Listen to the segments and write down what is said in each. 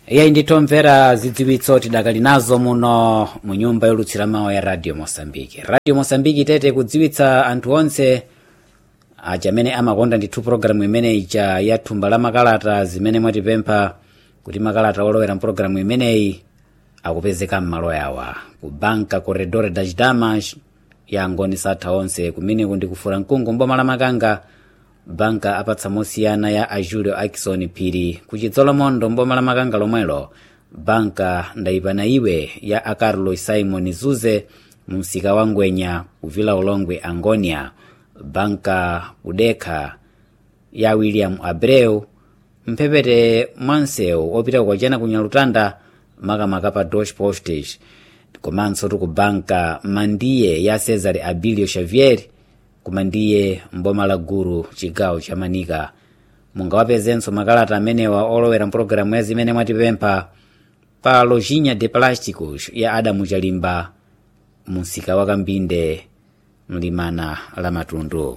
iye nditomvera zidziwitso tidakali nazo muno mu nyumba yolutsira mawu ya radio mosambiki radio mosambiki tete kudziwitsa anthu onse aja amene amakonda ndithu pologalamu imeneyi ija ya thumba la makalata zimene mwatipempha kuti makalata olowera mpologalamu imeneyi akupezeka m'malo yawa ku banka corredor das damas ya ngoni satha onse kumeneku ndikufura mkungu mboma la makanga banka apatsa mosiyana ya a julio akison phiri ku chidzolomondo mboma la makanga lomwelo banka ndayipana iwe ya a carlos simon zuze mu msika wa ngwenya kuvila ulongwe angonia banka kudekha ya william abreu mphepete mwansewu opita kukwachena ku nyalutanda makamaka pa deutsche postage komanso tu ku banka mandiye ya cesar abilio xavier kumandiye mboma la guru chigawo cha manika mungawapezenso makalata amenewa olowera mpologalamu ya zimene mwatipempha pa lojinha de plásticos ya adamu chalimba mu msika wa kambinde mlimana la matundu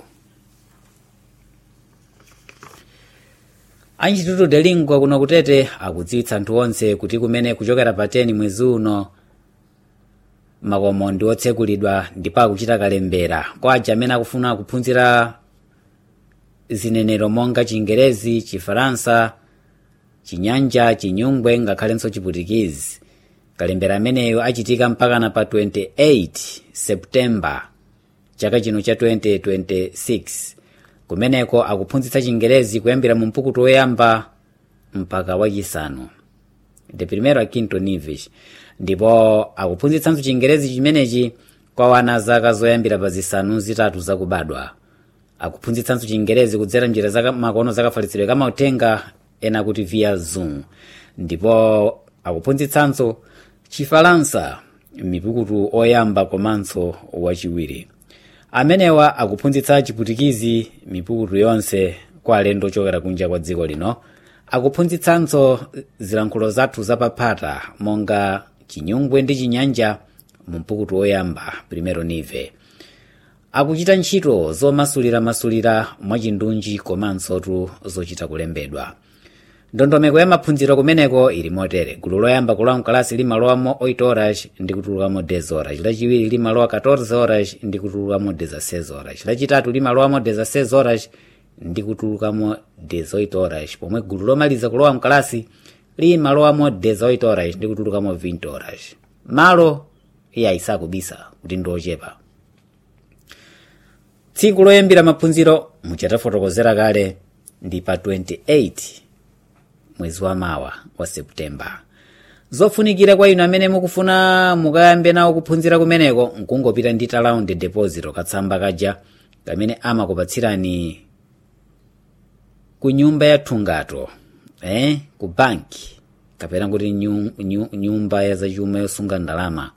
anchitutu delingwa kuno kutete akudziwitsa anthu onse kuti kumene kuchokera pa 10 mwezi uno makomo ndi otsekulidwa ndipo akuchita kalembera kwa aja amene akufuna kuphunzira zinenero monga chingerezi chifaransa chinyanja chinyungwe ngakhalenso chiputikizi kalembera ameneyo achitika mpakana pa 28 septemba chaka chino cha 2026 kumeneko akuphunzitsa chingerezi kuyambira mu mpukutu woyamba mpaka wachisanu de primero a quinto níveis ndipo akuphunzitsanso chingerezi chimenechi kwa wana zaka zoyambira pa zisanu zitatu zakubadwa akuphunzitsanso chingerezi kudzera njira za makono zakafalitsidwe kamautenga ena kuti via zoom ndipo akuphunzitsanso chifalansa mipukutu oyamba komanso wachiwiri amenewa akuphunzitsa chiputikizi mipukutu yonse kwa alendo ochokera kunja kwa dziko lino akuphunzitsanso zilankhulo zathu zapaphata monga chinyungwe ndi chinyanja mu mpukutu woyamba primero nive akuchita ntchito zomasuliramasulira mwachindunji komanso tu zochita kulembedwa ndondomeko ya maphunziro kumeneko ili motere gulu loyamba kulowa mkalasi limalowamo 8 horas ndi kutulukamo 10 horas lachiwiri limalowa 14 horas ndi kutulukamo 16 horas lachitatu limalowamo 16 horas ndi kutulukamo 18 horas pomwe gulu lomaliza kulowa mkalasi limalowamo 18 horas ndi kutulukamo 20 horas malo iye ayisakubisa kuti ndiochepa tsiku loyambira maphunziro muchatafotokozera kale ndi pa 28 mwezi wa mawa wa septemba zofunikira kwa inu amene mukufuna mukayambe nawo kuphunzira kumeneko nkungopita ndi talaundi deposit katsamba kaja kamene amakupatsirani ku nyumba ya thungato eh? ku banki kapena kuti nyu, nyu, nyumba ya zachuma yosunga ndalama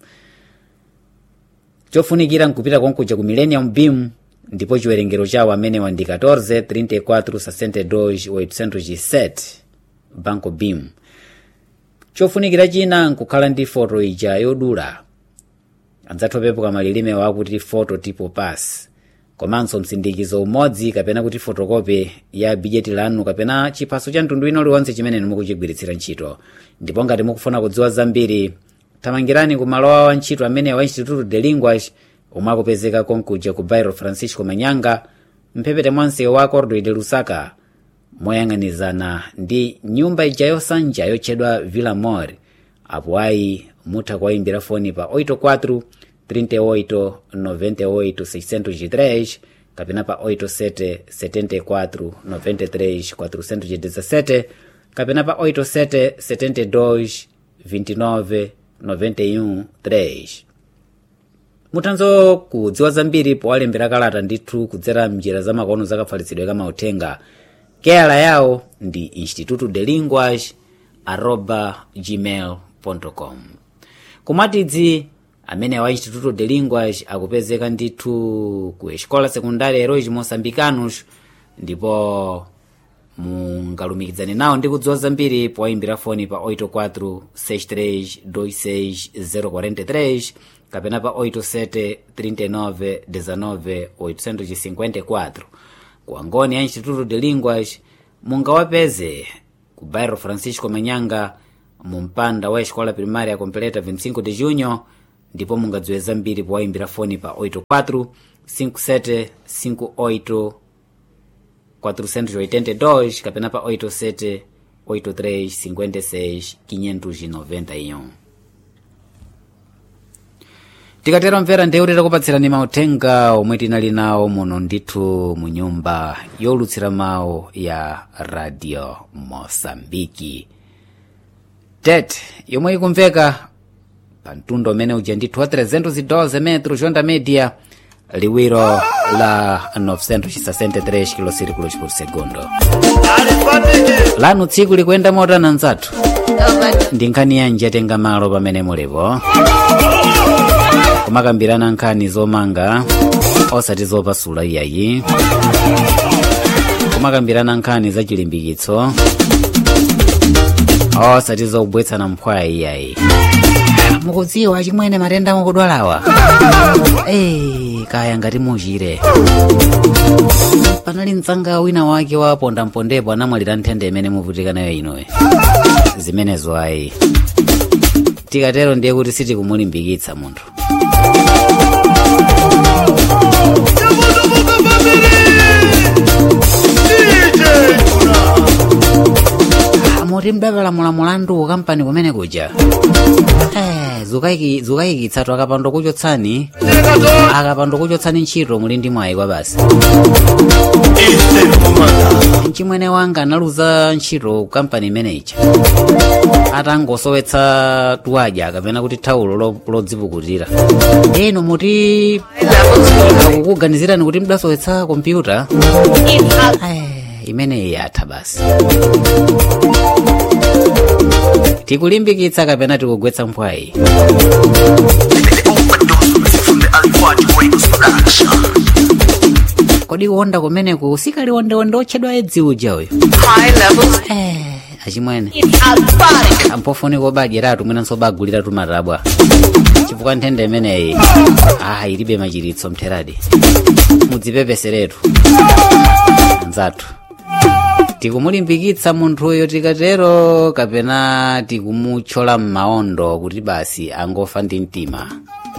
chofunikira nkupita konkuja ku millennium beam ndipo chiwerengero chawo amenewa ndi 14 34 62 807 banco beam chofunikira china nkukhala ndi foto ija yodula anzathu opepuka malilime wakuti foto tipo pass komanso msindikizo umodzi kapena kuti fotokopi ya bijeti lanu kapena chiphaso cha mtundu ino uliwonse chimene mukuchigwiritsira ntchito ndipo ngati mukufuna kudziwa zambiri thamangirani ku malo awo antchito amene wa instituto de linguas omwe akupezeka konkuja ku bairo francisco manyanga mphepete mwansewu wa cordoy de lusaka moyang'anizana ndi nyumba ija yosanja yotchedwa villa mor apo ayi mutha kuwayimbira foni pa 84 38 98 603 kapena pa 87 74 93 417 kapena pa 87 72 29 91 3 muthanso kudziwa zambiri powalembera kalata ndithu kudzera mnjira zamakono zakafalitsidwe kamauthenga keyala yawo ndi instituto de linguas arroba gmail com kumatidzi amene wa instituto de linguas akupezeka ndithu ku escola secundária heróis moçambicanos ndipo mungalumikizane nawo ndi kudziwa zambiri powayimbira foni pa 84 63 26 043 kapena pa 87 39 19 854 ku angoni ya instituto de linguas mungawapeze ku bairro francisco manyanga mu mpanda wa escola primária completa 25 de junho ndipo mungadziwe zambiri powayimbira foni pa 84 57 58 482 kapena pa 87 83 56 591 tikatero mvera ndewu titakupatsirani mauthenga omwe tinali nawo muno ndithu mu nyumba yolutsira mawu ya radio mosambiki tet yomwe ikumveka pa mtundu umene uja ndithu wa 312 metro jonda media liwiro la 963 kilosirikulos por segundo lanu tsiku likuyenda motana nzathu ndi nkhani yanji yatenga malo pamene mulipo kumakambirana nkhani zomanga osati zopasula iyayi kumakambirana nkhani za chilimbikitso osati zobwetsana mphwaya iyayi mukudziwa chimwene matenda mukudwalawa ee kaya ngati muchire panali mtsanga wina wake wapondapondepo anamwalira nthenda imene muvutika nayo inoyi zimenezo ayi tikatero ndiye kuti sitikumulimbikitsa munthu muti mdapalamula mulandu kampani kumene kuja Eh, zukaiki- zukayikitsatu akapando kuchotsani akapando kuchotsani ntchito muli ndi mwayi kwa basi mchimwene wanga analuza ntchito kampani imeneyi atangosowetsa tuwaja kapena kuti thawulo lo- lodzipukutira eno muti akukuganizirani kuti mdasowetsa kompyuta Eh, imeneyi yatha basi tikulimbikitsa kapena tikugwetsa mphwayi kodi kuwonda kumeneku sikaliwondewonde otchedwa edzi uja uyu High levels. Eh, achimwene It's alphabetic. ampofunika obadyeratu mwinanso obaguliratu matabwa chifukwa nthenda imeneyi ah ilibe machiritso mtheradi mudzipepeseretu anzathu tikumulimbikitsa munthuyo tikatero kapena tikumutchola m'maondo kuti basi angofa ndi mtima